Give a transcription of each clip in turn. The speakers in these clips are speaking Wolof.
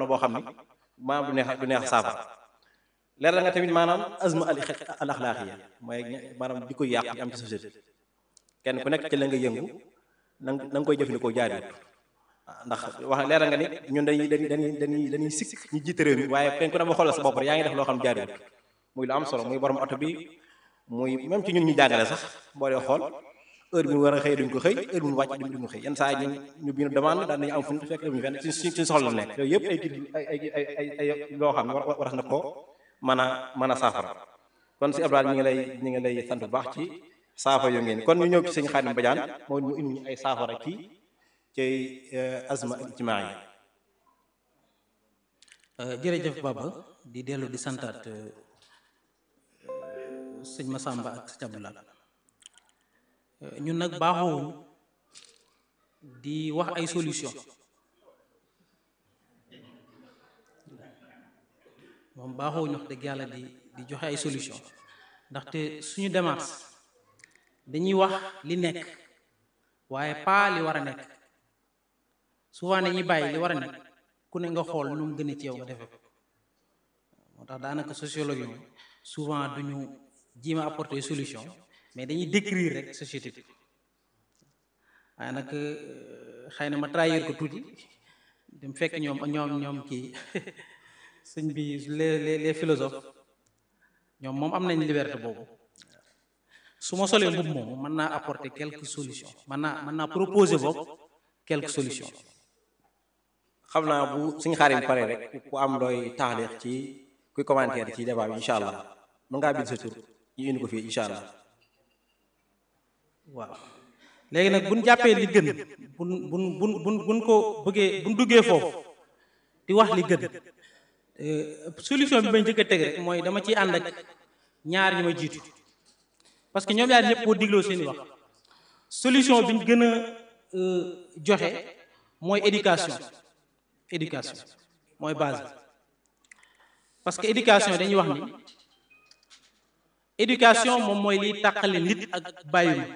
jamono boo xam ni maanaam du neex du neex saafara leer la nga tamit maanaam azma al al axlaaqiya mooy maanaam di ko yàq yi am ci société kenn ku nekk ci la nga yëngu na na nga koy jëfandikoo jaariwut ndax wax leer nga ni ñun dañuy dañuy dañuy dañuy dañuy sikk ñu jiite réew mi waaye kenn ku ne ba xoolal sa bopp rek yaa ngi def loo xam jaariwut muy lu am solo muy borom oto bi muy même ci ñun ñu jàngale sax boo dee xool heure bi mu war a xëy duñ ko xëy heure bi mu wàcc duñ ko xëy yenn saa yi ñu ñu bind demande daan nañu am fu ñu fekk demuñu fenn ci ci soxla la nekk yooyu yëpp ay ay ay ay ay loo xam ne war war na ko mën a mën a saafara kon si Abdoulaye ñu ngi lay ñu ngi lay sant bu baax ci saafara yu ngeen kon ñu ñëw ci sëñ Xaadim Badiane mooy mu indi ñu ay saafara ci ci azma ijtimaa yi jërëjëf Baba di dellu di santaat sëñ Massamba ak sëñ Abdoulaye ñun nag baaxoowuñ di wax ay solution moom baaxoowuñ wax dëgg yàlla di di joxe ay solution ndaxte suñu démarche dañuy wax li nekk waaye pas li war a nekk souvent dañuy bàyyi li war a nekk ku ne nga xool nu mu gën a ci yow nga defe ko moo tax daanaka sociologue yi souvent duñu jiima apporter solution mais dañuy décrire rek société bi waaye nag xëy na ma trahir ko tuuti dem fekk ñoom ñoom ñoom kii sëñ bi les les les philosophes ñoom moom am nañ liberté boobu su ma solee mbubb moom mën naa apporter quelques solutions mën naa mën naa proposer boobu quelques solutions xam naa bu suñu xaarim pare rek ku am looy taxalix ci kuy commentaire ci débat bi incha allah mën ngaa bind sa tur ñu indi ko fii incha allah waaw léegi nag buñ jàppee li gën buñ buñ buñ buñ buñ ko bëggee buñ duggee foofu di wax li gën solution bi may njëkk a teg rek mooy dama ciy ànd ak ñaar ñi ma jiitu parce que ñoom ñaar ñëpp boo digloo seeni wax solution bi ñu gën a joxe mooy éducation éducation mooy base parce que éducation dañuy wax ni éducation moom mooy liy tàqale nit ak bàyyi ma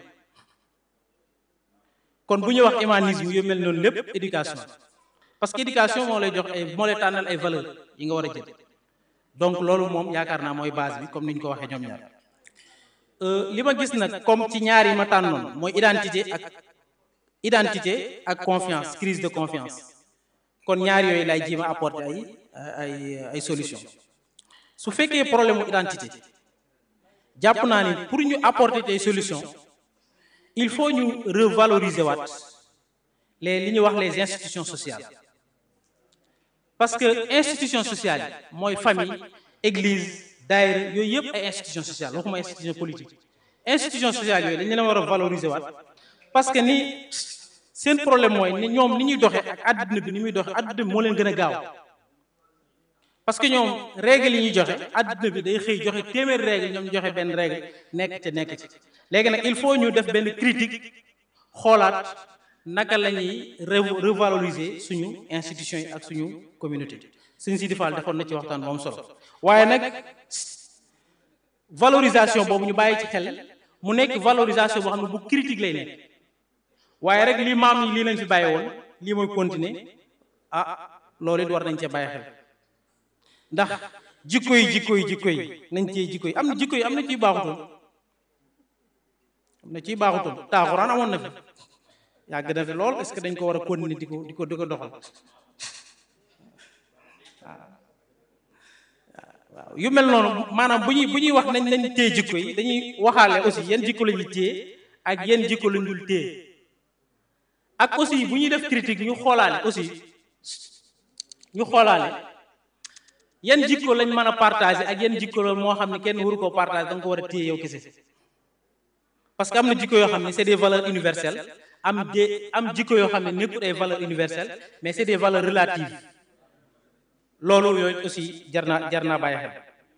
kon bu ñuy wax humanisme yu mel noonu lépp éducation parce que éducation moo lay jox ay moo lay tànnal ay valeur yi nga war a jël donc loolu moom yaakaar naa mooy base bi comme ni ñu ko waxee ñoom ñaar li ma gis nag comme ci ñaar yi ma tànnoon mooy identité ak identité ak confiance crise de confiance kon ñaar yooyu lay jéem a apporter ay ay ay solution su fekkee problème mu identité jàpp naa ni pour ñu apporter des solutions il faut ñu revaloriser waat les li ñuy wax les institutions sociales parce que institution sociale yi mooy famille église daayira yooyu yëpp ay institution sociale waxuma institution politique institution sociale yooyu dañu leen war a valoriser waat parce que ni seen problème mooy ni ñoom ni ñuy doxee ak àdduna bi ni muy doxee àdduna bi moo leen gën a gaaw parce que ñoom règle yi ñuy joxe àdduna bi day xëy joxe téeméeri règle ñoom ñu joxe benn règle nekk ca nekk ci léegi nag il faut ñu def benn critique xoolaat naka la ñuy revaloriser suñu institution yi ak suñu communauté suñu Sidi Fall defoon na ci waxtaan bu am solo waaye nag valorisation boobu ñu bàyyi ci xel mu nekk valorisation boo xam ne bu critique lay nekk waaye rek lii maam yi lii lañ fi bàyyi woon lii mooy continuer ah loolu it war nañ cee bàyyi xel ndax jikko yi jikko yi jikko yi nañ cee jikko yi am na jikko yi am na ciy baaxutoon am na ciy baaxutoon taaxuraan amoon na fi yàgg na fi lool est-ce que dañ ko war a continuer di ko di ko di ko doxal waaw yu mel noonu maanaam bu ñuy bu ñuy wax nañ nañ téye jikko yi dañuy waxaale aussi yan jikko la ñuy téye ak yan jikko la dul téye ak aussi bu ñuy def critique ñu xoolaale aussi ñu xoolaale yan jikko lañ mën a partager ak yan jikko la moo xam ne kenn waru koo partager da nga ko war a téye yow kese parce que am na jikko yoo xam ne c'est des valeurs universelles am des am jikko yoo xam ne nekkul ay valeurs universelles mais c'est des valeurs relatives loolu yooyu aussi jar naa jar naa bàyyi xel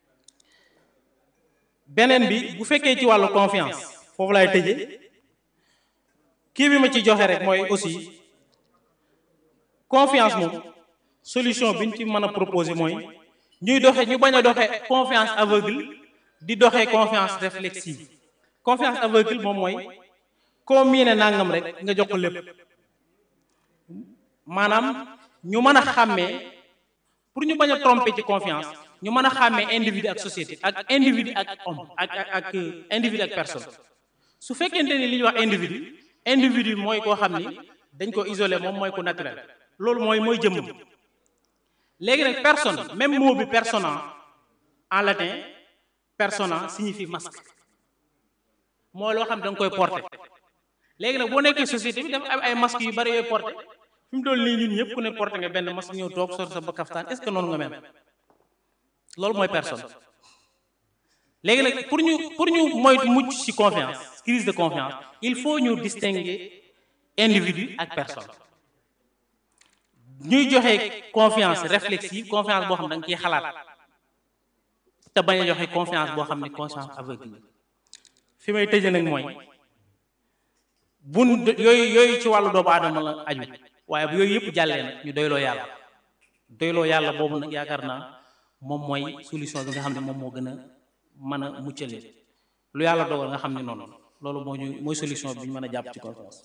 beneen bi bu fekkee ci wàllu confiance foofu laay tëjee kii bi ma ci joxe rek mooy aussi confiance moom solution bi ñu ci mën a proposer mooy ñuy doxe ñu bañ a doxe confiance aveugle di doxe confiance réflexive confiance aveugle moom mooy koo miine nangam rek nga jox ko lépp maanaam ñu mën a xàmmee pour ñu bañ a tromper ci confiance ñu mën a xàmmee individu ak société ak individu ak homme ak ak ak individu ak personne su fekkente ni li ñuy wax individu individu mooy koo xam ni dañ ko isolé moom mooy ku naturel loolu mooy mooy jëmm léegi nag personne même mot bi persona en latin persona signifie masque mooy loo xam ne da nga koy porter léegi nag boo nekkee société bi dafa am ay masques yu bari yooyu porter fi mu doon nii ñun ñëpp ku ne porter nga benn masque ñëw toog sor sa ba kaftaan est-ce que noonu nga mel loolu mooy personne léegi nag pour ñu pour ñu moytu mucc ci confiance crise de confiance il faut ñu distinguer individu ak personne ñuy joxe confiance réflexive confiance boo xam ne da nga ciy xalaat te bañ a joxe confiance boo xam ne confiance aveugle fi may tëjee nag mooy bun yooyu yooyu ci wàllu doomu aadama la aju waaye bu yooyu yëpp jàllee nag ñu doyloo yàlla doyloo yàlla boobu nag yaakaar naa moom mooy solution bi nga xam ne moom moo gën a mën a muccale lu yàlla dogal nga xam ne noonu loolu moo ñu mooy solution bi ñu mën a jàpp ci confiance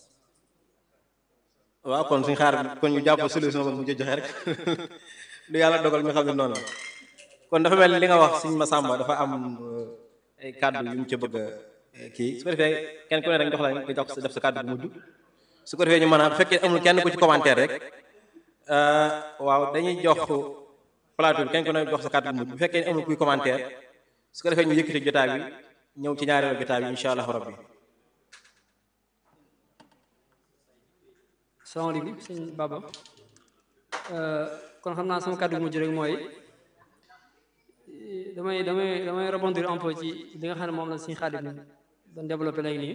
waaw kon suñ xaar kon ñu jàpp solution ba mu joxe rek lu yàlla dogal ñu xam ne noonu la kon dafa mel li nga wax suñ Masamba dafa am ay kàddu yu mu ca bëgg a kii su ko defee kenn ku ne rek jox la nga jox def sa kàddu bu mujj su ko defee ñu mën a bu fekkee amul kenn ku ci commentaire rek waaw dañuy jox plateau bi kenn ku ne jox sa kàddu bu mujj bu fekkee amul kuy commentaire su ko defee ñu yëkkati jotaay bi ñëw ci ñaareelu jotaay bi incha allah rabbi salaamaaleykum sëñ Baba kon xam naa sama kàddu mujj rek mooy damay damay damay rebondir un peu ci li nga xam ne moom la suñu Xaadim doon développé léegi nii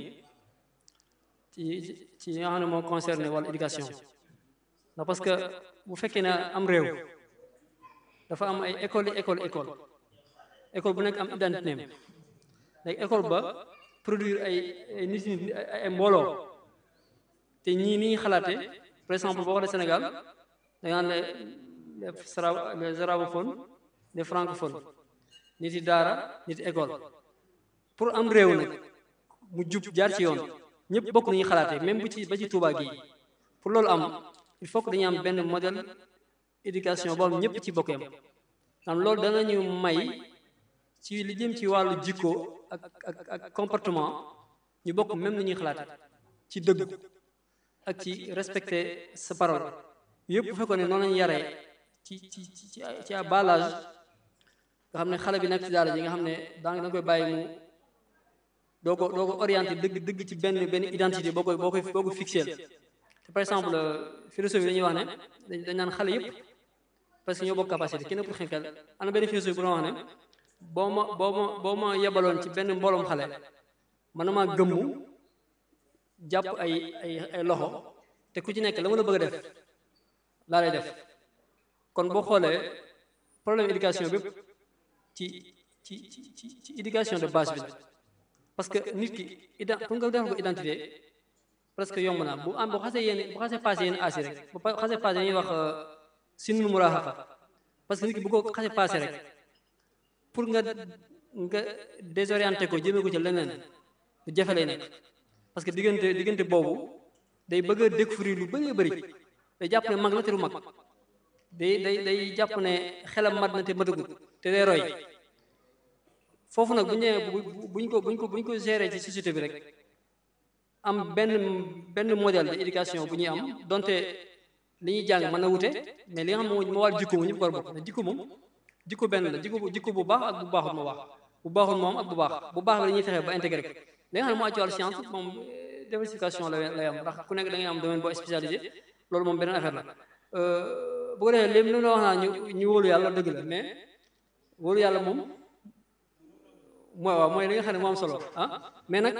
ci ci li nga xam ne moo concerné wàllu éducation ndax parce que bu fekkee ne am réew dafa am ay école yi école école école bu nekk am identité neem léegi école ba produire ay ay nit ay mbooloo te ñii ni ñuy xalaatee par exemple boo xoolee Sénégal da nga naan les les arabophones les francophones nit yi daara nit école pour am réew nag mu jub jaar ci yoon ñëpp bokk nañuy xalaatee même bu ci ba ci Touba gii pour loolu am il faut que dañuy am benn modèle éducation boobu ñëpp ci bokk yam am loolu danañu may ci li jëm ci wàllu jikko ak ak ak comportement ñu bokk même ni ñuy xalaatee ci dëgg ak ci respecter sa parole yëpp bu fekkoon ne noonu lañu yaree ci ci ci ci à bas âge nga xam ne xale bi nekk ci daara ji nga xam ne daa nga koy bàyyi mu doo ko doo ko orienté dëgg dëgg ci benn benn identité boo koy boo koy boo ko fixé te par exemple philosophie dañuy wax ne dañ naan xale yëpp parce que ñoo bokk capacité kenn pour xenkal am na benn philosophie bu doon wax ne boo ma boo ma boo ma yebaloon ci benn mbooloom xale man na maa gëmmu jàpp ay ay ay loxo te ku ci nekk la mën a bëgg a def laa lay def kon boo xoolee problème éducation bépp ci ci ci ci ci éducation de base bi parce que nit ki ida pour nga defal ko identité presque yomb na bu am bu xasee yéen bu xasee passé yéen asi rek bu xasee passé ñuy wax sinnul muraahaqa parce que nit ki bu ko xasee passé rek pour nga nga désorienté ko jëmee ko ci leneen lu jafe lay nekk parce que diggante diggante boobu day bëgg a découvrir lu bëree bëri day jàpp ne mag la te lu mag day day day jàpp ne xelam mat na te matagut te day roy foofu nag bu ñu nee buñ ko buñ ko buñ ko gérer ci société bi rek am benn benn modèle de éducation bu ñuy am donte li ñuy jàng mën na wute mais li nga xam ne moo war jikko mu ñëpp war bokk mais jikko moom jikko benn la jikko jikko bu baax ak bu baaxul moo wax bu baaxul moom ak bu baax bu baax bi dañuy fexe ba intégré ko li nga xam ne moo aju ci wàllu science moom diversification la lay am ndax ku nekk da ngay am domaine boo spécialisé loolu moom beneen affaire la bu ko defee léegi li la wax naa ñu ñu wóolu yàlla dëgg la mais wóolu yàlla moom mooy waaw mooy li nga xam ne moo am solo ah mais nag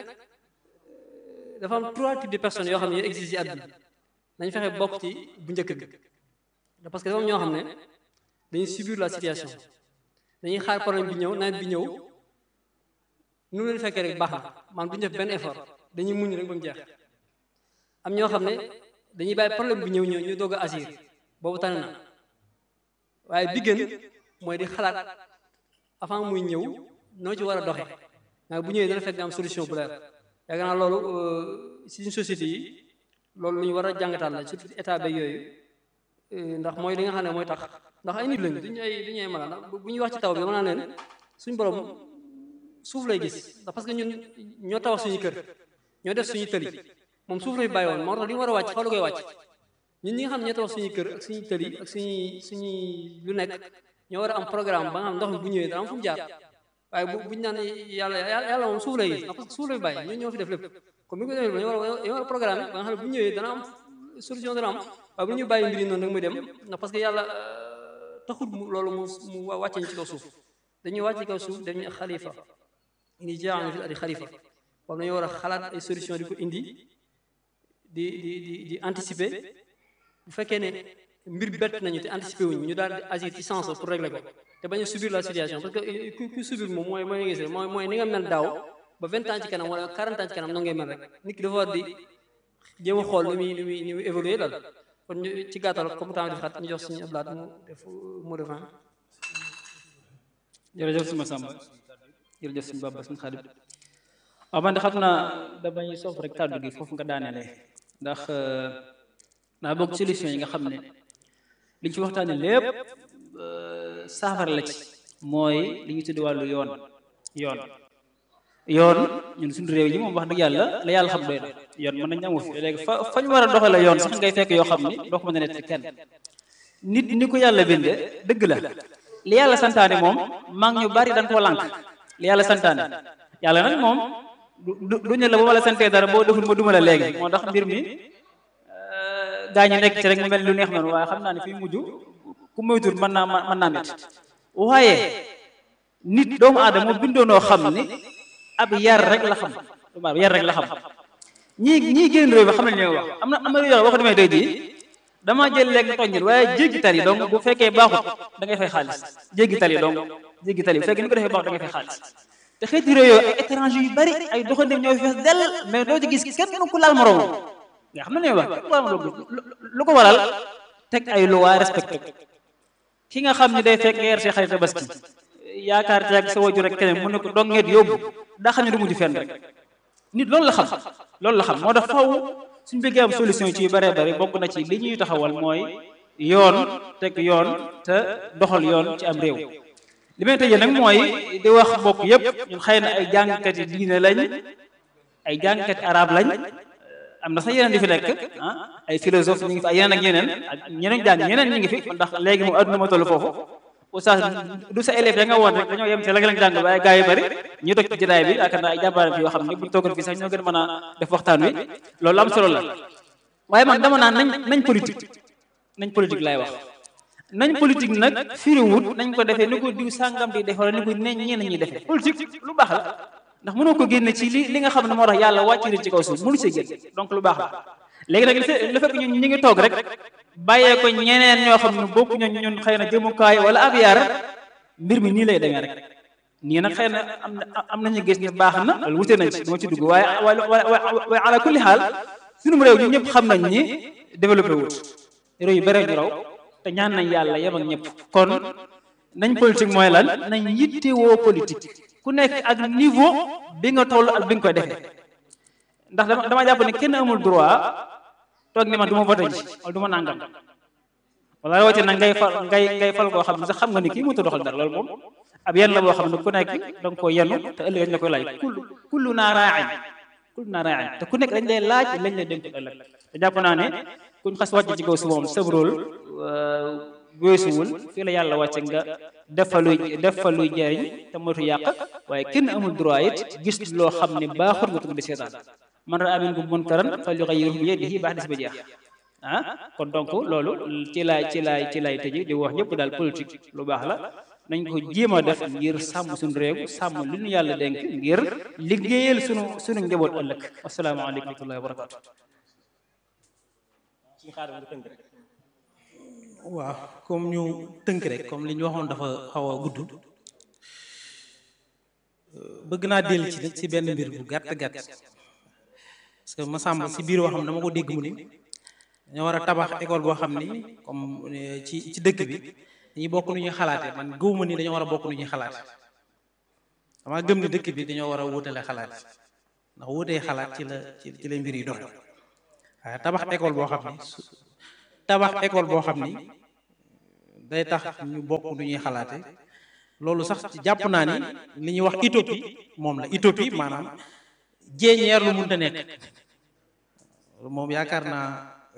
dafa am trois types de personnes yoo xam ne yoo existe ci àdduna nañ fexe bokk ci bu njëkk bi parce que dafa am ñoo xam ne dañuy subir la situation dañuy xaar problème bi ñëw nawet bi ñëw nu leen fekkee rek baax na man bu ñu def benn effort dañuy muñ rek ba mu jeex am ñoo xam ne dañuy bàyyi problème bi ñëw ñëw ñu doog a assir boobu tane na waaye bi gën mooy di xalaat avant muy ñëw noo ci war a doxe waaye bu ñëwee dana fekk nga am solution bu leer yaakaar naa loolu si suñu société yi loolu lu ñu war a jàngataal la surtout état beeg yooyu ndax mooy li nga xam ne mooy tax ndax ay nit lañ duñu ay duñu ay mala ndax bu ñuy wax ci taw bi dama naan leen suñ borom suuf lay gis ndax parce que ñun ñoo tabax suñu kër ñoo def suñu tëli moom suuf lay bàyyi woon moo tax li mu war a wàcc xaw la koy wàcc ñun ñi nga xam ne ñoo tabax suñu kër ak suñu tëli ak suñuy suñuy lu nekk ñoo war a am programme ba nga xam ndox mi bu ñëwee dana am fu mu jaar waaye bu buñu naan yàlla yàlla moom suuf lay gis ndax parce que suuf lay bàyyi ñun ñoo fi def lépp comme bi ko defee dañoo war a dañoo war a programme ba nga xam ne bu ñëwee dana am solution dana am waaye bu ñu bàyyi mbiri noonu nag muy dem ndax parce que yàlla taxut mu loolu mu mu wàcce ñu ci kaw suuf dañuy wàcce kaw suuf dañuy xalifa indi jaamu fi adi xalifa boobu dañoo war a xalaat ay solution di ko indi di di di di anticiper bu fekkee ne mbir bett nañu te anticiper wuñu ñu daal di agir ci sens pour régler ko te bañ a subir la situation parce que ku ku subir moom mooy mooy gis mooy mooy ni nga mel daaw ba vingt ans ci kanam wala quarante ans ci kanam noonu ngay mel rek nit ki dafa war di jéem a xool ni muy ni muy ni muy évoluer daal kon ñu ci gàttal comme temps di xat ñu jox suñu ablaat mu def mot de fin jërëjëf suma sàmba jërëjëf suñu baba suñu xarit waaw man de xam naa damay soof rek kàddu gi foofu nga daanelee ndax naa bokk solution yi nga xam ne liñ ci waxtaane lépp saafara la ci mooy li ñu tuddi wàllu yoon yoon yoon ñun suñu réew yi moom wax dëgg yàlla la yàlla xam doy na yoon mën nañ amu fi léegi fa fa ñu war a doxale yoon sax ngay fekk yoo xam ni doo ko mën a nett kenn nit ni ko yàlla binde dëgg la li yàlla santaane moom mag ñu bari dañ koo lànk li yàlla santaane yàlla nag moom du du ñu la ba ma la santee dara boo deful ma duma la léegi moo tax mbir mi gaa ñi nekk ci rek mu mel lu neex noonu waaye xam naa ne fii mujj ku moytul mën naa mën naa métti waaye nit doomu aadama moo bindoonoo xam ni ab yar rek la xam yar rek la xam ñii ñii génn réew mi xam nañ li wax am na am na yoo wax demee tey jii damaa jël léegi tonjil waaye jéggi tali donc bu fekkee baaxut da ngay fay xaalis jéggi tali donc jéggi tali bu fekkee ni ko defee baaxut da ngay fay xaalis te xeeti réew yooyu ay étranger yu bari ay doxandéem ñoo fi fees dell mais doo ci gis kenn ku laal moroom nga xam na ne wax kenn ku laal moroom lu ko waral teg ay loi respecté ki nga xam ne day fekk nga yer see xarit tabaski yaakaar ci ak sa waju rek keneen mu ne ko dong ngeet yóbbu daa xam ne du mujj fenn rek nit loolu la xam loolu la xam moo tax faw suñu bëggee am solution ci yu bëree bëri bokk na ci li ñuy taxawal mooy yoon teg yoon te doxal yoon ci am réew li may tëjee nag mooy di wax mbokk yépp ñun xëy na ay jàngkati diine lañ ay jàngkati arab lañ am na sax yeneen di fi nekk ah ay philosophe ñu ngi fi ay yeneen ak yeneen ak ñeneen jàng ñeneen ñi ngi fi ndax léegi moom adduna ma toll foofu oustaz du sa élève ya nga woon rek dañoo yem ci la nga leen jàng waaye gaa yu bari ñu toog ci jotaay bi yaakaar naa ay jàmbaar fi yoo xam ne buñ toogoon fii sax ñoo gën a mën a def waxtaan wi loolu am solo la waaye man dama naan nañ nañ politique nañ politique laay wax nañ politique nag firiwut nañ ko defee ni ko diw sàngam di def wala ni ko ne ñenn ñi defee politique lu baax la ndax mënoo ko génne ci li li nga xam ne moo tax yàlla wàcc nit ci kaw suuf mënu see génn donc lu baax la léegi nag li fekk ñun ñu ngi toog rek bàyyee ko ñeneen ñoo xam ne bokku ñun ñun xëy na jëmukaay wala ab yar mbir mi nii lay demee rek nii nag xëy na am na am nañu gis ne baax na loolu wute nañ ci dama ci dugg waaye waaye ala kulli xaal sunum réew ñu ñëpp xam nañ ni développé wut réew yu bare ñu raw te ñaan nañ yàlla yem ak ñëpp kon nañ politique mooy lan nañ yittewoo politique ku nekk ak niveau bi nga toll ak bi nga koy defee ndax dama dama jàpp ne kenn amul droit toog ni man du ma voté ji wala du ma nangam wala rawate nag ngay fal ngay ngay fal koo xam ne sax xam nga ni kii mënut a doxal dara loolu moom ab yenn la boo xam ne ku nekk da nga koo yenn te ëllëg dañ la koy laaj kul kullu naa raain kullu naa raain te ku nekk dañ lay laaj lañ lay dénk ëllëg te jàpp naa ne kuñ xas wàcc ci kaw si moom sab rôle weesuwul fii la yàlla wàcce nga def fa luy def fa luy jariñ te moytu yàq waaye kenn amul droit it gis loo xam ne baaxul nga tugg di seetaan man raa minkum munkaran falyughayyirhu bi yadihi baax des ba jeex ah kon donc loolu ci laay ci laay ci laay tëji di wax ñëpp daal politique lu baax la nañ ko jéem a def ngir sàmm suñu réew sàmm li ñu yàlla dénk ngir liggéeyal sunu sunu njaboot ëllëg asalaamaaleykum wa rahmatullahi wa barakatu waaw comme ñu tënk rek comme li ñu waxoon dafa xaw a gudd bëgg naa dellu ci ci benn mbir bu gàtt gàtt parce que Massamba si biir waxam dama ko dégg mu ni dañoo war a tabax école boo xam ni comme ci ci dëkk bi dañuy bokk nu ñuy xalaate man gëwuma ni dañoo war a bokk nu ñuy xalaate dama gëm ni dëkk bi dañoo war a wutale xalaat ndax wutee xalaat ci la ci la mbir yi dox waaye tabax école boo xam ni tabax école boo xam ni day tax ñu bokk nu ñuy xalaate loolu sax ci jàpp naa ni li ñuy wax utopie moom la utopie maanaam jéeñeer lu mënta nekk moom yaakaar naa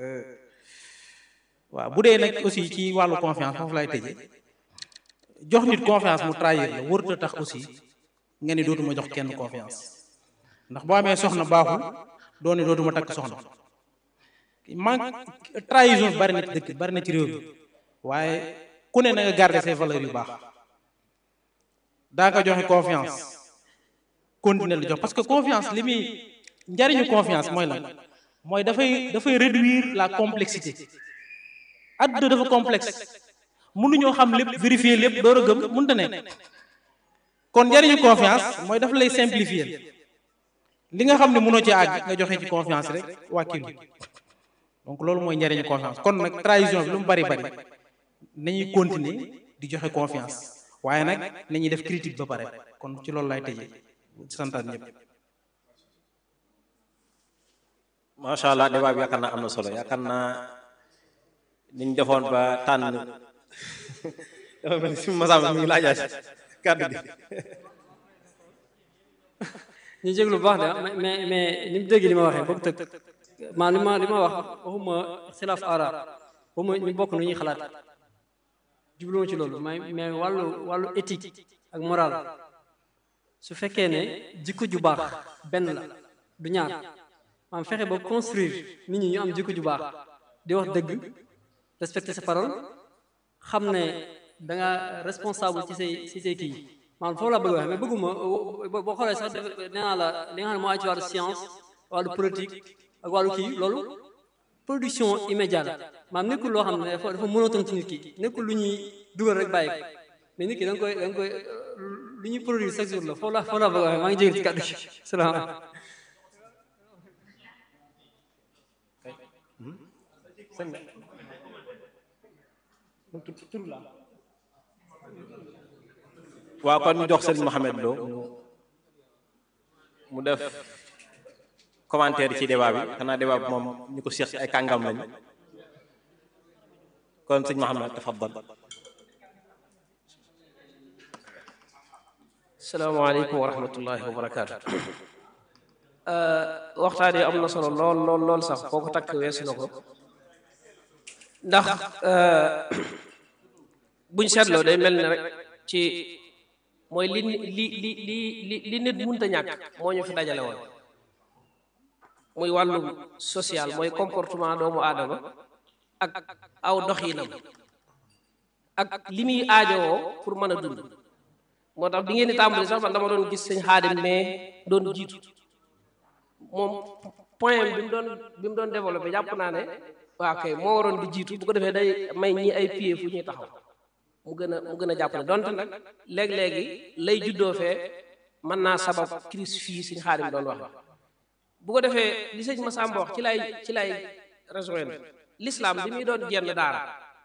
waaw bu dee nag aussi ci wàllu confiance foofu lay tëje jox nit confiance mu trahir la wërta tax aussi nga ni dootuma jox kenn confiance ndax boo amee soxna baaxul doo ne dootuma takk soxna man trahison bari na ci dëkk bari na ci réew mi waaye ku ne na nga garder ses valeurs yu baax daa nga joxe confiance continuer la jox parce que confiance li muy njariñu confiance mooy lan mooy dafay dafay réduire la complexité adduna dafa complexe mënuñoo xam lépp vérifier lépp door a gëm mënta nekk kon njariñu confiance mooy dafa lay simplifier li nga xam ne mënoo ci àgg nga joxe ci confiance rek wàkkilu donc loolu mooy njariñu confiance kon nag trahison bi lu mu bari bari nañuy continuer di joxe confiance waaye nag nañuy def critique ba pare kon ci loolu lay tëjee santaat ñëpp macha allah débat bi yaakaar naa am na solo yaakaar naa niñ defoon ba tànn dafa mel ni si masam mi ngi laajaat kàddu gi ñu jéglu bu baax de mais mais ni mu dégg li ma waxee boobu tëg maa li ma li ma wax waxuma xilaaf ara waxuma ñu bokk nu ñuy xalaat jubluma ci loolu mais mais wàllu wàllu éthique ak moral su fekkee ne jikko ju baax benn la du ñaar maam fexe ba construire nit ñi ñu am jikko ju baax di wax dëgg respecter sa parole xam ne da nga responsable ci say ci say kii maanaam foofu laa bëgg wax mais bëgguma boo xoolee sax nee naa la li nga xam ne moo aju ci wàllu science wàllu politique ak wàllu kii loolu production immédiate maanaam nekkul loo xam ne dafa dafa monotone ci nit ki nekkul lu ñuy dugal rek bàyyi ko mais nit ki da nga koy da nga koy lu ñuy produire chaque jour la foofu laa foofu laa bëgg wax maa ngi jégal ci kàddu gi salaamaaleykum waaw kon ñu jox sëriñ Mohamed Lo mu def commentaire ci débat bi xanaa débat bi moom ñu ko seex ay kàngam lañu kon sëriñ Mohamed tafaddal salaamaaleykum wa rahmatullahi wa barakaatu waxtaan yi am na solo lool lool lool sax foo ko takk weesu na ko ndax buñ seetloo day mel ne rek ci mooy li li li li li li nit mënta ñàkk moo ñu fi dajale woon muy wàllum social mooy comportement doomu aadama ak aw doxinam ak li muy aajowoo pour mën a dund moo tax bi ngeen di tàmbali sax man dama doon gis sëñ xaadim mais doon jiitu moom point bi mu doon bi mu doon développé jàpp naa ne waa kay moo waroon di jiitu bu ko defee day may ñi ay pied fu ñuy taxaw mu gën a mu gën a jàpp ne donte nag léeg-léegi lay juddoo fee mën naa sabab crise fii suñu xaadim doon wax bu ko defee li sëñ Massamba wax ci lay ci lay rejoindre l'islam bi muy doon jenn daara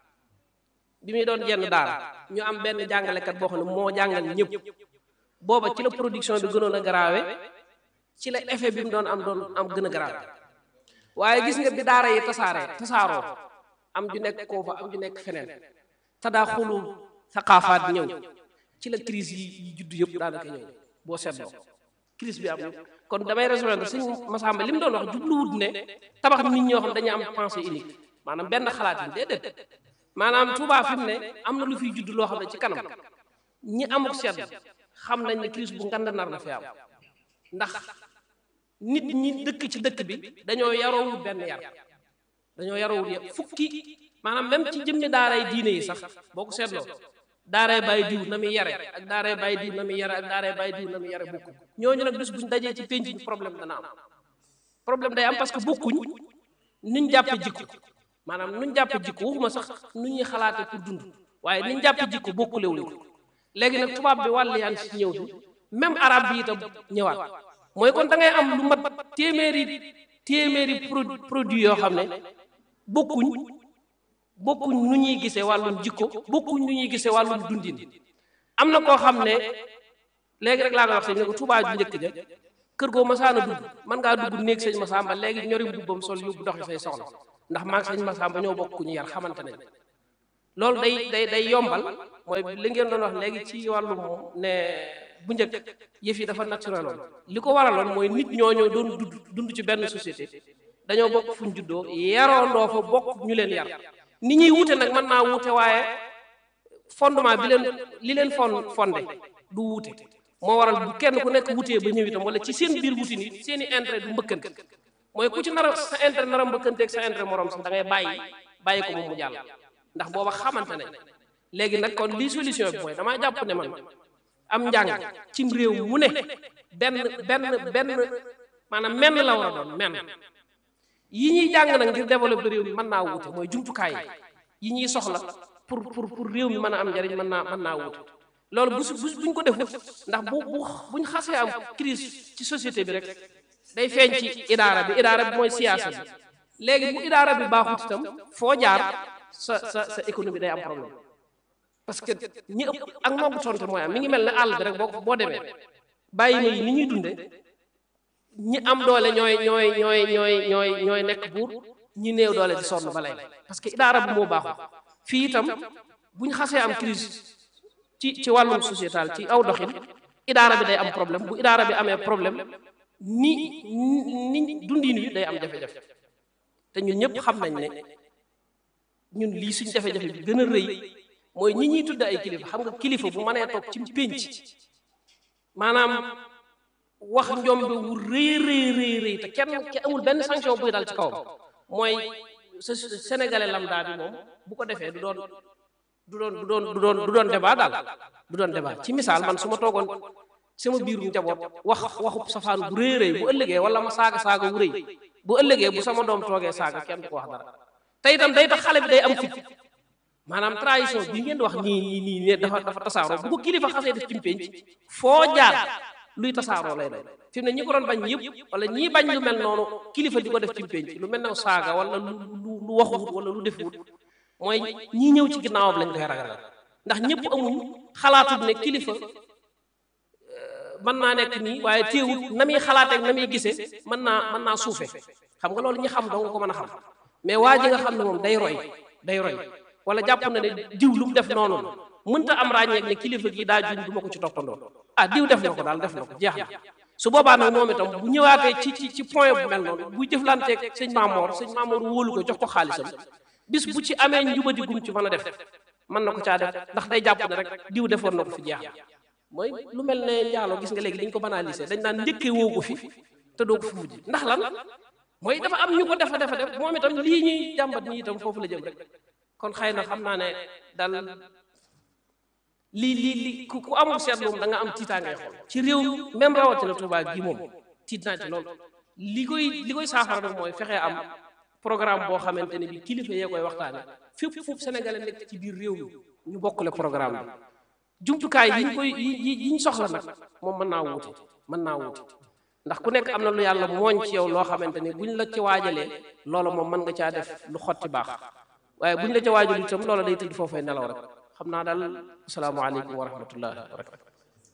bi muy doon jenn daara ñu am benn jàngalekat boo xam ne moo jàngal ñëpp booba ci la production bi gënoon a garaawe ci la effet bi mu doon am doon am gën a garaawe waaye gis nga bi daara yi tasaaree tasaaroo am ju nekk koo fa am ju nekk feneen tadaaxulu saqaafaat ñëw ci la crise yi judd yëpp daanaka ñëw boo seetloo crise bi am yëpp kon damay rejoindre sëñ Massamba li mu doon wax jubluwut ne tabax nit ñoo xam dañuy am pensée unique maanaam benn xalaat yi déedéet maanaam Touba fi mu ne am na lu fiy judd loo xam ne ci kanam ñi amuk sedd xam nañ ne crise bu ngand nar na fi am ndax nit ñi dëkk ci dëkk bi dañoo yaroowul benn yar dañoo yaroowul yar fukki maanaam même ci jëmmi daaray diine yi sax boo ko seetloo daaray bàyyi diw na muy yare ak daaray bàyyi diw na muy yare ak daaray bàyyi diw na muy yare bokkuñ ñooñu nag bis buñ dajee ci penc bi problème dana am problème day am parce que bokkuñ nuñ jàppe jikko maanaam nuñ jàppe jikko waxuma sax nu ñuy xalaate pour dund waaye niñ jàppe jikko bokkulewuñ ko léegi nag tubaab bi wàll yaa ngi si ñëw bi même arab bi itam ñëwaat mooy kon da ngay am lu mat téeméeri téeméeri produit yoo xam ne bokkuñ bokkuñ nu ñuy gisee wàllum jikko bokkuñ nu ñuy gisee wàllum dundin am na koo xam ne léegi rek laa koy wax sëñ ne ko Tuubaa ju njëkk ja kër goo masaana dugg mën ngaa dugg néeg sëñ Masamba léegi ñori mbubbam sol yóbbu doxi say soxla ndax maag sëñ Masamba ñoo bokk ku ñu yar xamante nañ loolu day day day yombal mooy li ngeen doon wax léegi ci wàllum ne bu njëkk yëf yi dafa naturel woon li ko waraloon mooy nit ñooñoo doon dund dund ci benn société dañoo bokk fuñ juddoo yaroondoo fa bokk ñu leen yar ni ñuy wute nag mën naa wute waaye fondement bi leen li leen fon fondé du wute moo waral bu kenn ku nekk wutee ba ñëw itam wala ci seen biir wuti ni seen i intérêt du mbëkkante mooy ku ci nar a sa intérêt nar a mbëkkanteeg sa intérêt morom sax da ngay bàyyi bàyyi ko moom mu jàll ndax booba xamante nañ léegi nag kon lii solution bi mooy damaa jàpp ne man am njàng cim réew mu ne benn benn benn maanaam menn la war a doon menn yi ñuy jàng nag ngir développer réew mi mën naa wute mooy jumtukaay yi ñuy soxla pour pour pour réew mi mën a am njariñ mën naa mën naa wute loolu bu bu buñ ko defut ndax bu bu buñ xasee am crise ci société bi rek day feeñ ci idaara bi idaara bi mooy siyaasa bi léegi bu idaara bi baaxut itam foo jaar sa sa sa économie day am problème parce que ñi ëpp ak noggu tonte mooy am mi ngi mel ne àll bi rek boo boo demee bàyyi ma yi ni ñuy dunde ñi am doole ñooy ñooy ñooy ñooy ñooy ñooy nekk buur ñi néew doole di sonn ba lay parce que idaara bi moo baaxul fii itam buñ xasee am crise ci ci wàllum sociétal ci aw doxin idaara bi day am problème bu idaara bi amee problème ni ni dundin wi day am jafe-jafe te ñun ñëpp xam nañ ne ñun lii suñ jafe-jafe bi gën a rëy mooy ñi ñuy tudde ay kilifa xam nga kilifa bu mënee toog ci pénc maanaam wax njombe wu rëy rëy rëy rëy te kenn ke amul benn sanction buy dal ci kawam mooy sénégalais lambda bi moom bu ko defee du doon du doon du doon du doon du doon débat daal du doon débat ci misaal man su ma toogoon sama biirum njaboot wax waxu safaan bu rëy rëy bu ëllëgee wala ma saaga saaga wu rëy bu ëllëgee bu sama doom toogee saaga kenn du ko wax dara te itam day tax xale bi day am fit maanaam trahison bi ngeen di wax nii nii nii ne dafa dafa tasaaroo bu ko kilifa xasee def ci pénc foo jaar luy tasaaroo lay doon fi mu ne ñi ko doon bañ yëpp wala ñii bañ lu mel noonu kilifa di ko def ci pénc lu mel ne saaga wala lu lu lu waxuwut wala lu defuwut mooy ñii ñëw ci ginnaawam lañ koy ragal ndax ñëpp amuñ xalaatut ne kilifa mën naa nekk nii waaye téewut na muy xalaateeg na muy gisee mën naa mën naa suufe xam nga loolu ñi xam dong ko mën a xam mais waa ji nga xam ne moom day roy day roy wala jàpp na ne diw lu mu def noonu mënta am ràññeek ne kilifa gi daa juum du ma ko ci toppandoo ah diw def na ko daal def na ko jeex na su boobaa nag moom itam bu ñëwaatee ci ci ci point bu mel noonu buy jëflanteeg sëñ Maamoor sëñ Maamoor wóolu ko jox ko xaalisam bis bu ci amee njubadi gum ci mën a def mën na ko caa def ndax day jàpp ne rek diw defoon na ko fi jeex na mooy lu mel ne njaaloo gis nga léegi dañ ko banaliser dañ naan njëkkee woo ko fi te doo ko fi mujj ndax lan mooy dafa am ñu ko defa defa def moom itam lii ñuy jàmbat nii itam foofu la jëm rek kon xëy na xam naa ne daal lii lii li ku ku amul seetlu moom da nga am tiitaangay xool ci réew mi même rawatina Touba gii moom tiit naa ci loolu li koy li koy saafara nag mooy fexe am programme boo xamante ne bi kilifa yee koy waxtaane fépp foofu sénégalais nekk ci biir réew mi ñu bokkule programme bi jumtukaay yi ñu koy yi yi ñu soxla nag moom mën naa wuute mën naa wuute ndax ku nekk am na lu yàlla mooñ ci yow loo xamante ne buñ la ci waajalee loola moom mën nga caa def lu xotti baax waaye buñ la ca waajal itam loola day tëdd foofee nelaw rek xam naa daal asalaamaaleykum wa rahmatullahi wa barakatu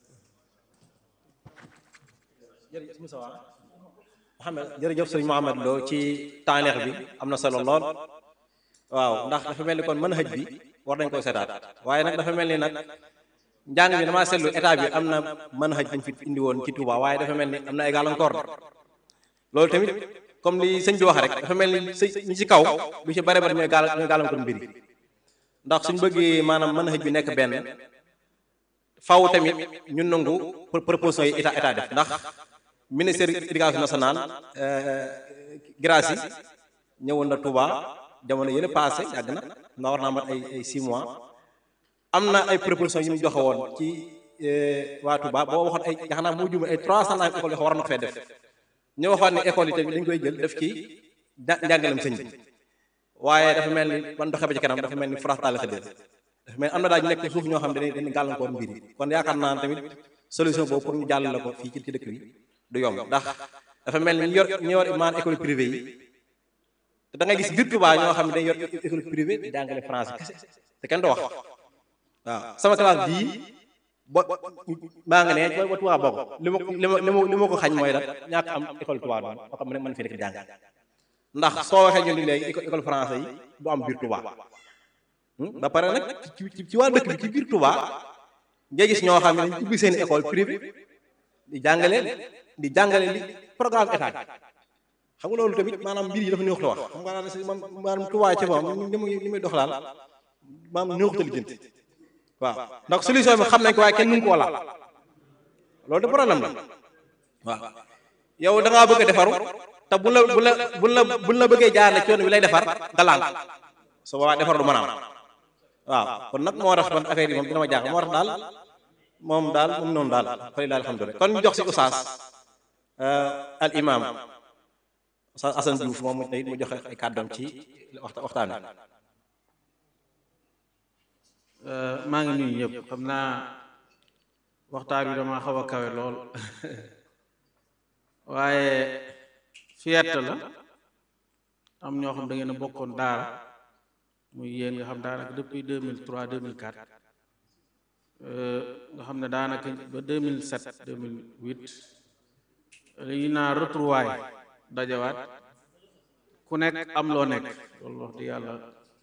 jërëjëf Moussa Mohamed jërëjëf sëñ Mohamed Lo ci taaneex bi am na solo lool waaw ndax dafa mel ni kon mën xëj bi war nañ koy seetaat waaye nag dafa mel ni nag njàng bi damaa seetlu état bi am na mën xëj buñ fi indi woon ci Touba waaye dafa mel ni am na ay gàllankoor loolu tamit comme li sëñ bi wax rek dafa mel ni sëñ ñi ci kaw lu ci bare bare ñooy gaal ñooy gàllankoor mbir yi ndax suñ bëggee maanaam mën xëj bi nekk benn faw tamit ñun nangu proposition yi état état def ndax ministère éducation nationale Gracie ñëwoon na Touba jamono yële passé yàgg na na war naa mat ay ay 6 mois am na ay proposition yu ñu joxe woon ci waa Touba boo waxoon ay yaakaar naa moo juum ay 300 naa école yoo war na ko fee def ñu waxoon ne école yi tamit dañ koy jël def ci njàngalem sëñ bi waaye dafa mel ni ban doxee ba ci kanam dafa mel ni faraxtaale sa dee dafa mel ni am na daal ñu nekk suuf ñoo xam ne dañuy dañuy gàllankoor mbir yi kon yaakaar naa tamit solution boobu pour ñu jàllale ko fii ci ci dëkk bi du yomb ndax dafa mel ni ñu yor ñu yor maan école privée yi te da ngay gis biir Touba ñoo xam ne dañuy yor école privée di jàngale français kese te kenn du wax waaw sama classe bii bo maa nga ne ba Touba bokk li ma li ma li ma ko xañ mooy rek ñàkk am école Touba doon boo xam ne mën fi nekk di jàng ndax soo waxee ñu ni léegi éco- école français yi du am biir Touba ba pare nag ci ci ci waa dëkk bi ci biir Touba nga gis ñoo xam ne dañ ubbi seen école privée di jàngale di jàngale li programme état bi xam nga loolu tamit maanaam mbir yi dafa neexut a wax xam nga daal si man maanaam Touba ci moom ni muy ni muy dox daal maanaam neexut a lijjanti waaw ndax solution bi xam nañ ko waaye kenn mënu koo laal loolu de problème la waaw yow da ngaa bëgg a defaru te bu la bu la bu la bu la bëggee jaarale ci yoon bi lay defar nga laal su boobaa defar du mën a am waaw kon nag moo tax man affaire yi moom dina ma jaaxal moo tax daal moom daal moom noonu daal fay daal alhamdulilah kon ñu jox si oustaz al imam oustaz Assane Diouf moom mu tey mu joxe ay kàddoom ci waxta waxtaan wi maa ngi nuyu ñëpp xam naa waxtaan bi dama xaw a kawe lool waaye fierté la am ñoo xam da ngeen a bokkoon daara muy yéen nga xam daanaka depuis 2003 2004 nga xam ne daanaka ba 2007 2008 li ñu naa retrouvaille dajawaat ku nekk am loo nekk loolu wax di yàlla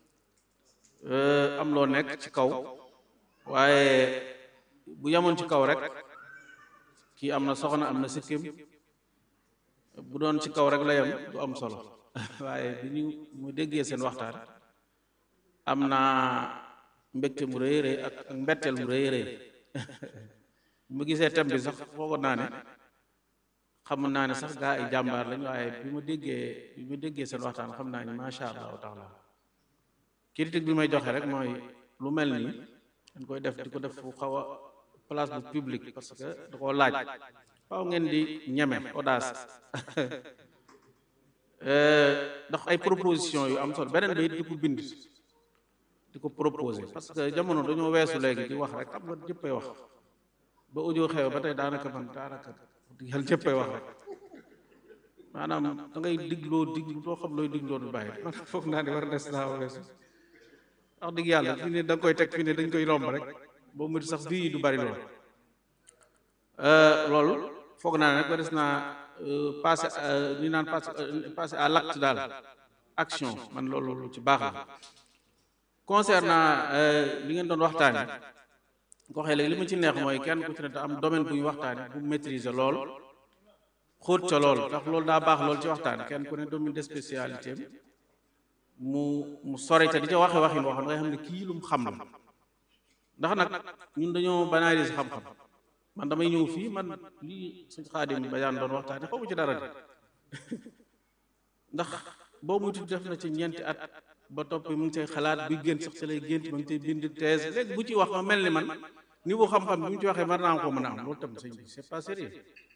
am loo nekk ci kaw waaye bu yemoon ci kaw rek kii am na soxna am na sikkim bu doon ci kaw rek la yem du am solo waaye bi ñu mu déggee seen waxtaan am naa mbégte mu rëy rëy ak ak mbetteel mu rëy rëy mu gisee thème bi sax foogoon naa ne xam naa ne sax gaa ay jàmbaar lañ waaye bi ma déggee bi ma déggee seen waxtaan xam naa ni macha allahu taala critique bi may joxe rek mooy lu mel nii dañ koy def di ko def fu xaw a place bu public parce que da koo laaj faaw ngeen di ñeme audace ndax ay proposition yu am solo beneen bi it di ko bind di ko proposer parce que jamono dañoo weesu léegi di wax rek xam nga jëppay wax ba audio xew ba tey daanaka man daanaka yàlla jëppay wax rek maanaam da ngay digloo diglu doo xam looy digloo du bàyyi man foog naa ne war des naa weesu wax dëgg yàlla fi ne da nga koy teg fi ne dañ koy romb rek boo mu sax bii du bari lool loolu foog naa ne nag ba des naa passé li naan passé passé à l'acte daal action man loolu lu ci baax la concernant li ngeen doon waxtaane ko waxee léegi li ma ci neex mooy kenn ku ci ne da am domaine bu ñu waxtaane bu maîtriser lool xóot ca lool ndax loolu daa baax lool ci waxtaan kenn ku ne domaine de spécialité mu mu sori te di ca waxe waxin boo xam ne nga xam ne kii lu mu xam la ndax nag ñun dañoo banaliser xam-xam man damay ñëw fii man lii suñ xaadim bayaan doon waxtaane xaw ma ci dara de ndax boo muy tudd def na ci ñeenti at ba topp mu ngi cay xalaat bi gént sax ci lay gént ma ngi cay bind thèse léegi bu ci wax ma mel ni man niveau xam-xam bi mu ci waxee mar naa ko mën a am loolu tam sëñ bi c'est pas sérieux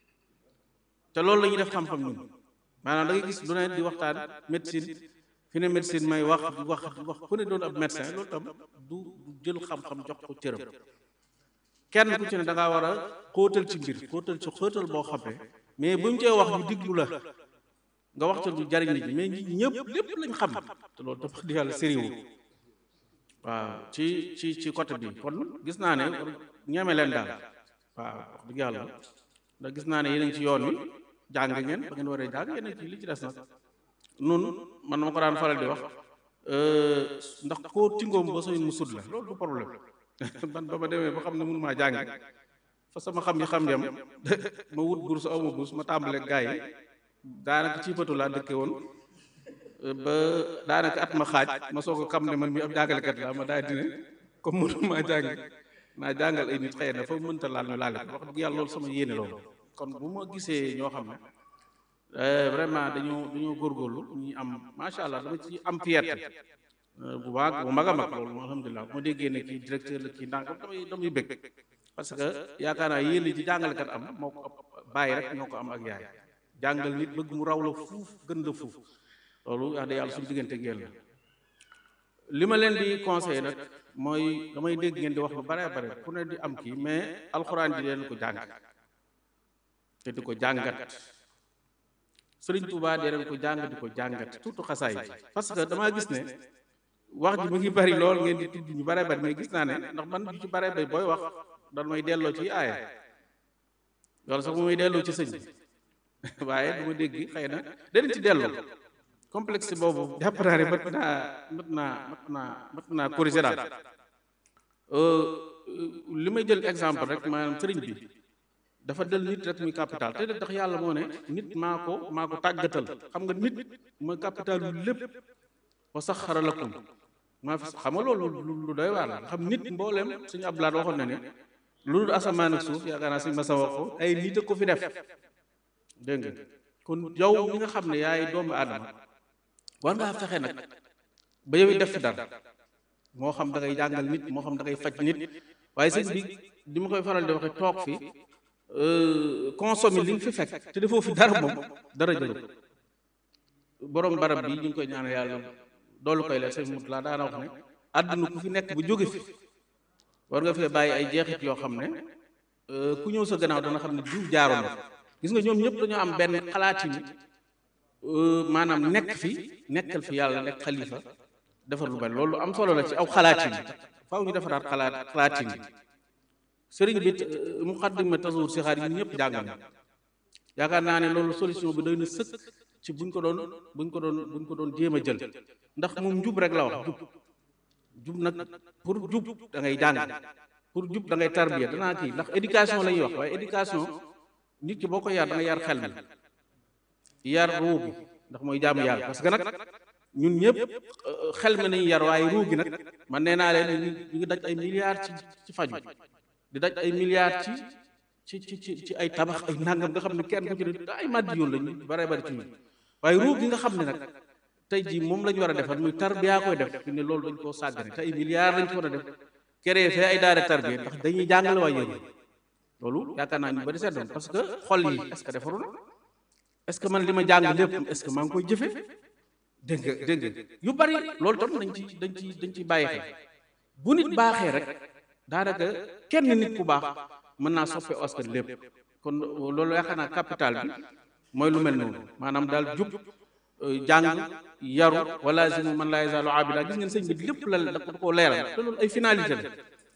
te loolu la ñuy def xam-xam ñun maanaam da ngay gis lu ne di waxtaan médecine fi ne médecine may wax di wax di wax ku ne doon ab médecin loolu tam du du jël xam-xam jox ko cëram kenn ku ci ne da ngaa war a xóotal ci mbir xóotal ci xóotal boo xam ne mais bu ñu cee wax ñu diglu la nga wax ca du jariñ nit ñi mais ñi ñëpp lépp lañ xam te loolu dafa di yàlla sériwu waaw ci ci ci côté bi kon gis naa ne ñeme leen daal waaw wax dëgg yàlla ndax gis naa ne yéen a ngi ci yoon wi jàng ngeen ba ngeen waree jàng yéen a ngi ci li ci des nag nun man ma ko daan faral di wax ndax koo tingoom ba soy mu sud la loolu du problème man ba ma demee ba xam ne mënu maa jàng fa sama xam yi xam yam ma wut bourse aw ma bourse ma tàmbale gaay yi daanaka ci patu laa dëkke woon ba daanaka at ma xaaj ma soog a xam ne man mi ab jàngalekat la ma daal di ne comme mënu maa jàng naa jàngal ay nit xëy na fa mënta laal ñu laale ko wax dëgg yàlla loolu sama yéene loolu kon bu ma gisee ñoo xam ne vraiment dañoo dañoo góorgóorlu ñu am macha allah dama ci am fierté bu baax bu mag a mag loolu alhamdulilah bu ma déggee ne kii directeur la kii ndànk damay damay bëgg parce que yaakaar naa yéen ci jàngalekat am moo ko bàyyi rek ñoo ko am ak yaay jàngal nit bëgg mu raw la fuuf gën la fuuf loolu wax dëgg yàlla suñu diggante ak yéen la li ma leen di conseillé nag mooy damay dégg ngeen di wax lu bare bare ku ne di am kii mais alxuraan ji leen ko jàng te di ko jàngat sëriñ Tuubaa dee leen ko jàng di ko jàngat surtout xasaay ji parce que damaa gis ne wax ji mu ngi bari lool ngeen di tudd ñu bare bari mais gis naa ne ndax man ju ci bare bari booy wax dan may delloo ci aaya loolu sax mu may delloo ci sëñ bi waaye du ma dégg xëy na danañ ci delloo complexe boobu jàpp naa ne mat naa mat naa mat naa mat naa corriger daal li may jël exemple rek maanaam sëriñ bi dafa del nit rek muy capital te tax yàlla moo ne nit maa ko maa ko tàggatal xam nga nit mooy capital yu lépp wa saxara lakum maa fi xam nga loolu lu doy waar la xam nit mboolem suñu ablaat waxoon na ne lu dul asamaan ak suuf yaakaar naa suñu masa wax ko ay nit a ko fi def dégg nga kon yow mi nga xam ne yaay doomu aadama war ngaa fexe nag ba yow it def fi dara moo xam da ngay jàngal nit moo xam da ngay faj nit waaye sëñ bi di ma koy faral di waxe toog fi consommer li nga fi fekk te defoo fi dara moom dara jëlu borom barab bi ñu ngi koy ñaanal yàlla doolu koy leen sëñ mut laa daana wax ne àdduna ku fi nekk bu jóge fi war nga fee bàyyi ay jeexit yoo xam ne ku ñëw sa gannaaw dana xam ne diw jaaroon na gis nga ñoom ñëpp dañoo am benn xalaatini maanaam nekk fi nekkal fi yàlla nekk xalifa defar lu bari loolu am solo la ci aw xalaatin faaw ñu defaraat xalaat xalaatin bi sëriñ bi muqaddima tasawur si xaar yi ñëpp jàngal na yaakaar naa ne loolu solution bi doy na sëkk ci buñ ko doon buñ ko doon buñ ko doon jéem a jël ndax moom jub rek la wax jub jub nag pour jub da ngay jàng pour jub da ngay tarbiya danaa kii ndax éducation la ñuy wax waaye éducation nit ki boo ko yar da nga yar xel mi yar ruu bi ndax mooy jaamu yàlla parce que nag ñun ñëpp xel mi nañu yar waaye ruu gi nag man nee naa leen ñu ngi daj ay milliards ci ci faju di daj ay milliards ci ci ci ci ay tabax ay nangam nga xam ne kenn ku ci ne ay màddi yoon lañu bare bari ci ñun waaye ruu gi nga xam ne nag tey jii moom la ñu war a defar muy tarbiya koy def fi ne loolu dañ koo sàggane te ay milliards lañ ci war a def créé fee ay daara tarbiya ndax dañuy jàngale waa yéen loolu yaakaar naa ñu bari seetlu parce que xol yi est-ce que defaru na est-ce que man li ma jàng lépp est-ce que maa ngi koy jëfe dégg nga dégg nga yu bari loolu tam dañ ci dañ ci dañ ciy bàyyi xel bu nit baaxee rek daanaka kenn nit ku baax mën naa soppe askan lépp kon loolu yaakaar naa capital bi mooy lu mel noonu maanaam daal jub jàng yaru wala zimu man laa yazaalu abida gis ngeen sëñ bi lépp la da koo leeral te loolu ay finalité la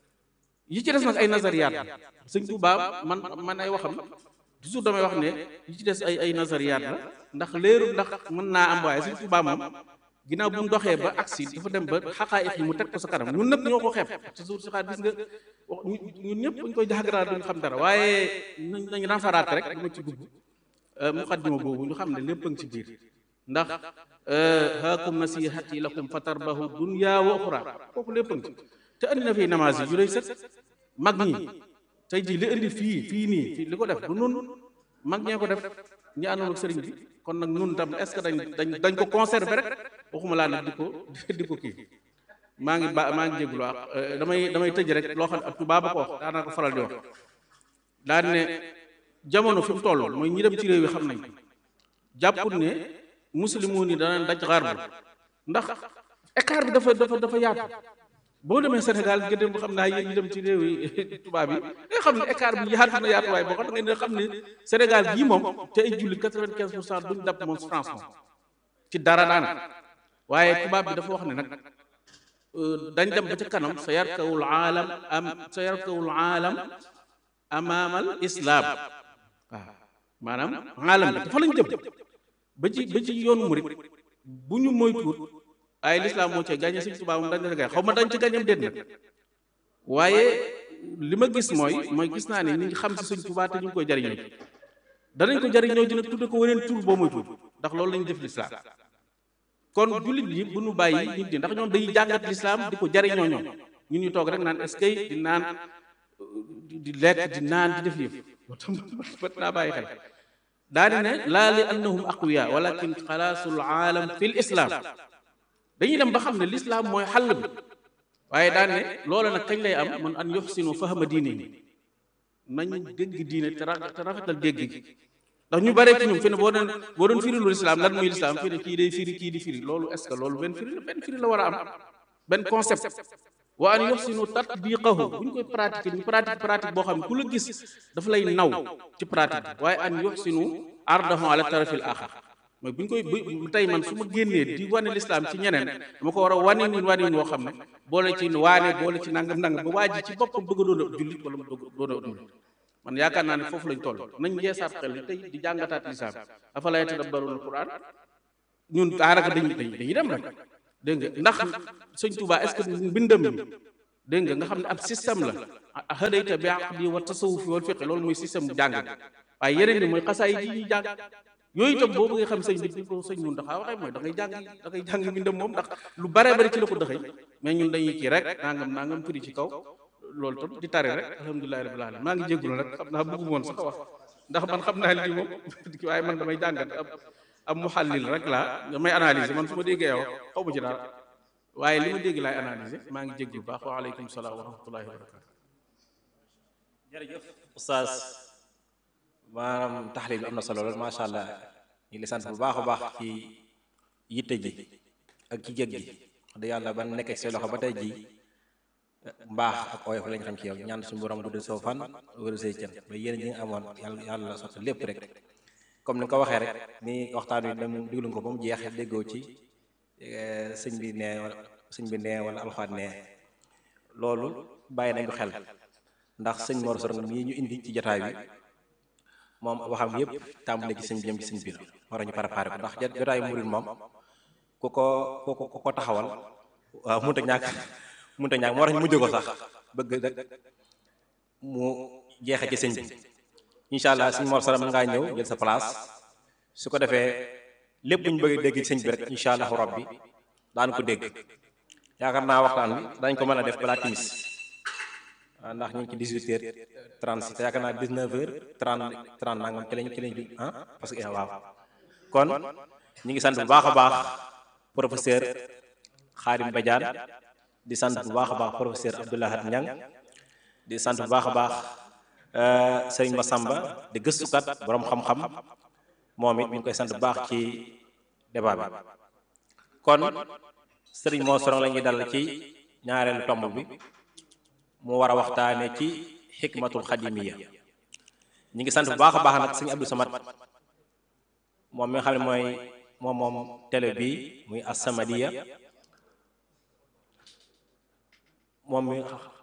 yi ci des nag ay nazariyaat la sëñ Tuubaa man man ay waxam toujours damay wax ne yi ci des ay ay nazariyaat la ndax léeru ndax mën naa am waaye sëñ Tuubaa moom ginnaaw bu mu doxee ba agsi dafa dem ba xaqaayiq yi mu teg ko sa kanam ñun nag ñoo ko xeeb toujours si xaar gis nga ñun ñëpp buñ koy jaxagaraat duñu xam dara waaye nañ nañ renfaraat rek dama ci dugg muqaddima boobu ñu xam ne lépp a ngi ci biir ndax haakum nasihati lakum fatarbahu dunya wa uxra kooku lépp a ngi ci te andi na fii namage yi yu lay sët mag ñi tey jii li indi fii fii nii fii li ko def du nun mag ñee ko def ñi àndoon ak sëriñ bi kon nag nun tam est ce que dañ dañ dañ ko conserver rek waxuma laa nag di ko di ko kii maa ngi ba maa ngi jéglu wax damay damay tëj rek loo xam ne ab tubaab ba ko wax daanaa ko faral di wax daan ne jamono fi mu toll mooy ñi dem ci réew yi xam nañ jàpput ne muslimoon yi danañ daj xaar bu ndax écart bi dafa dafa dafa yaatu boo demee Sénégal nga dem xam naa yéen ñi dem ci réew yi tubaab yi nga xam ne écart bi yaatu na yaatu waaye boo xam ne xam ne Sénégal gii moom te ay julli quatre-vingt-quinze pour cent duñ dàpp moom France moom ci dara daanaka waaye tubaab bi dafa wax ne nag dañ dem ba ca kanam sa yarkawul aalam am sa yarkawul aalam amaamal islam waaw maanaam aalam bi dafa lañ jëm ba ci ba ci yoonu murit bu ñu moytuwut ay lislaam moo cee gàññe Sëñ Tuubaa moom dañ ci gàññe xaw ma dañ ci gàññam déet nag waaye li ma gis mooy mooy gis naa ne ñi ngi xam si Sëñ Tuubaa te ñu ngi koy jariñoo danañ ko jariñoo ji nag tudde ko weneen tur boo moytuwut ndax loolu lañu def lislaam kon jullit yi bu ñu bàyyi nit ñi ndax ñoom dañuy jàngat lislaam di ko jariñoo ñoom ñun ñu toog rek naan est-ce que di naan di lekk di naan di def yëf loolu tam bët naa bàyyi xel daa di ne laa li annahum aqwiya walakin xalaasul aalam fi l islam dañuy dem ba xam ne lislaam mooy xàll bi waaye daan ne loola nag kañ lay am man an yuxsinu fahma diine yi nañ dégg diine te rafetal dégg gi ndax ñu bare ci ñoom fi ne boo doon boo doon firi lu lislaam lan muy lislaam fi ne kii day firi kii di firi loolu est ce que loolu benn firi la benn firi la war a am benn concept wa an yuxsinu tatbiqahu bu ñu koy pratiquer ñu pratique pratique boo xam ne ku la gis dafa lay naw ci pratique bi waaye an yuxsinu ardahu ala tarafil axar mooy bu ñu koy bu tey man su ma génnee di wane lislaam ci ñeneen dama ko war a wane nin wane woo xam ne boole ci waane boole ci nangam nangam ba waa ji ci boppam bëgg a doon a jullit wala mu bëgg doon a jullit man yaakaar naa ne foofu lañ toll nañ yeesaat xel tey di jàngataat lislaam afalaa yatadabbaruuna alquran ñun daanaka dañuy dañuy dem rek dégg nga ndax sëñ Touba est-ce que mbindam mi dégg nga nga xam ne ab système la hadayta bi aqdi wa tasawufi wal fiqh loolu mooy système jàng waaye yeneen ni mooy xasaay yi ñuy jàng yooyu itam boo bëggee xam sëñ bi di ko sëñ ñun ndax waxee mooy da ngay jàng da ngay jàng mbindam moom ndax lu bare bari ci la ko dëxëy mais ñun dañuy kii rek nangam nangam firi ci kaw loolu tam di tari rek alhamdulilahi rabbil alamin maa ngi jéggulu rek xam naa bëggu woon sax wax ndax man xam naa lii moom waaye man damay jàngat ab ab muhallil rek laa damay analyser man su ma déggee wax xaw ma ci dara waaye li ma dégg laay analyser maa ngi jégglu baax wa aleykum salaam wa rahmatullahi wa barakatu jërëjëf oustaz maanaam taxlil bi am na solo lool macha allah ñu ngi sant bu baax a baax ci yitte ji ak ci jég gi wax dëgg yàlla ban nekkee say loxo ba tey ji mbaax ak oyof lañ xam ci yow ñaan suñu borom guddal soo fan wéru say cën ba yéen ñi nga amoon yàlla yàlla sotti lépp rek comme ni nga ko waxee rek ni waxtaan wi dem diglu nga ko ba mu jeex déggoo ci sëñ bi nee wala sëñ bi nee wala alxaat nee loolu bàyyi nañ ko xel ndax sëñ Mor Sorong mii ñu indi ci jotaay bi moom waxam yëpp tàmbale ci sëñ bi jëm ci sëñ bi la war ñu préparé ko ndax jotaay murid moom ku ko ku ko ku ko taxawal waaw mënut a ñàkk mënut a ñàkk moo tax ñu mujj ko sax bëgg rek mu jeexe ci sëñ bi incha allah sëñ Mor Sorong mën ngaa ñëw jël sa place su ko defee lépp lu ñu bëgg dégg ci sëñ bi rek incha allahu rabbi daan ko dégg yaakaar naa waxtaan bi dañ ko mën a def balaa timis waaw ndax ñu ngi ci 18 heures 30 te yaakaar naa 19 heures 30 30 nangam ci lañ ci lañ ah parce que waaw kon ñu ngi sant bu baax a baax professeur Khadim Badiane di sant bu baax a baax professeur Abdoulahat Niang di sant bu baax a baax Serigne Massamba di gëstukat borom xam-xam moom it ñu ngi koy sant bu baax ci débat bi kon Serigne Mor Sorong la ñuy dal ci ñaareelu tomb bi mu war a waxtaane ci xikmatul xadimiya ñi ngi sant bu baax a baax nag sëñ Abdou Samad moom mi nga xam ne mooy moom moom télé bi muy As-Samadiyya moom mi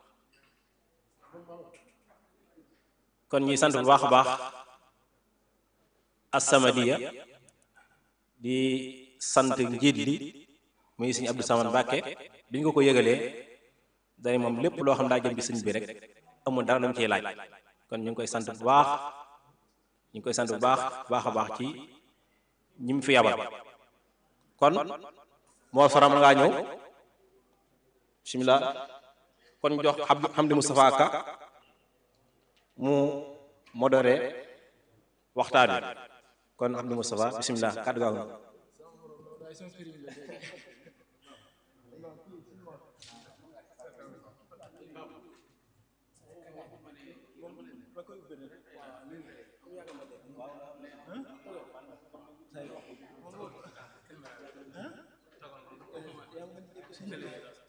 kon ñuy sant bu baax a baax As-Samadiyya di sant njiit li muy sëñ Abdou Samad Mbàkke bi ñu ko ko yëgalee dañ moom lépp loo xam daa jëm ci sëñ bi rek amul dara lu mu ciy laaj kon ñu ngi koy sant bu baax ñu ngi koy sant bu baax baax a baax ci ñi mu fi yabal kon moo soram ngaa ñëw bismillah kon jox Abdou Hamdi Moustapha Ka mu modéré waxtaan wi kon Hamdi Moustapha bismillah kàddu gaaw na Bismillah.